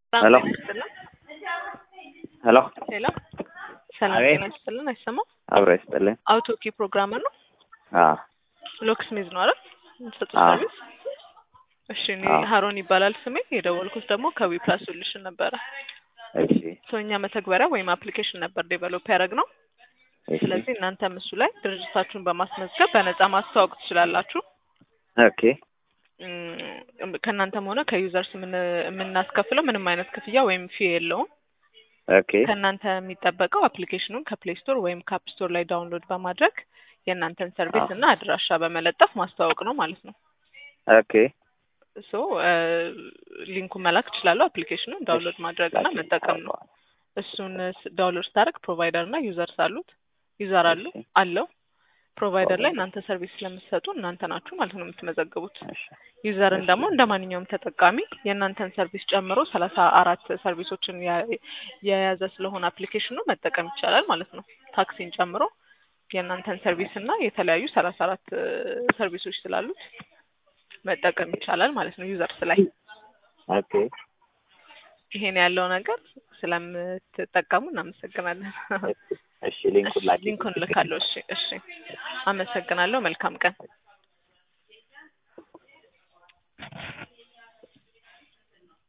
ሄሎ ሄሎ ሄሎ ሰላም አቤት። ጤና ይስጥልን። አይሰማም? አብሮ ይስጥልኝ። አውቶኪ ፕሮግራመር ነው። አዎ ሎክስ ሚዝ ነው አይደል? የምትሰጡት አዎ። ሰርቪስ። እሺ እኔ አዎ። ሀሮን ይባላል ስሜ። የደወልኩት ደግሞ ከዊ ፕላስ ሶሉሽን ነበረ። እሺ ሰውኛ መተግበሪያ ወይም አፕሊኬሽን ነበር ዴቨሎፕ ያደረግ ነው። እሺ ስለዚህ እናንተም እሱ ላይ ድርጅታችሁን በማስመዝገብ በነፃ ማስተዋወቅ ትችላላችሁ። ኦኬ እም፣ ከእናንተም ሆነ ከዩዘርስ የምን- የምናስከፍለው ምንም አይነት ክፍያ ወይም ፊ የለውም። ኦኬ ከእናንተ የሚጠበቀው አፕሊኬሽኑን ከፕሌይ ስቶር ወይም ከአፕ ስቶር ላይ ዳውንሎድ በማድረግ የእናንተን ሰርቪስ አዎ። እና አድራሻ በመለጠፍ ማስተዋወቅ ነው ማለት ነው። ኦኬ ሶ ሊንኩን መላክ ትችላለሁ። አፕሊኬሽኑን ዳውንሎድ ማድረግ እና ላኪ። መጠቀም ነው። እሱን ዳውንሎድ ስታደርግ ፕሮቫይደር እና ዩዘርስ አሉት ዩዘር አሉ እሺ። አለው ፕሮቫይደር ላይ ፕሮቫይደር። እናንተ ሰርቪስ ስለምትሰጡ እናንተ ናችሁ ማለት ነው የምትመዘግቡት። እሺ ዩዘርን እሺ። ደግሞ እንደ ማንኛውም ተጠቃሚ የእናንተን ሰርቪስ ጨምሮ ሰላሳ አራት ሰርቪሶችን ያ- የያዘ ስለሆነ አፕሊኬሽኑ መጠቀም ይቻላል ማለት ነው። ታክሲን ጨምሮ የእናንተን ሰርቪስ እና የተለያዩ ሰላሳ አራት ሰርቪሶች ስላሉት መጠቀም ይቻላል ማለት ነው ዩዘርስ ላይ። ኦኬ ይሄን ያለው ነገር ስለምትጠቀሙ እናመሰግናለን። እሺ ሊንኩን ላኪ። ሊንኩን ልካለሁ። እሺ እሺ፣ አመሰግናለሁ። መልካም ቀን።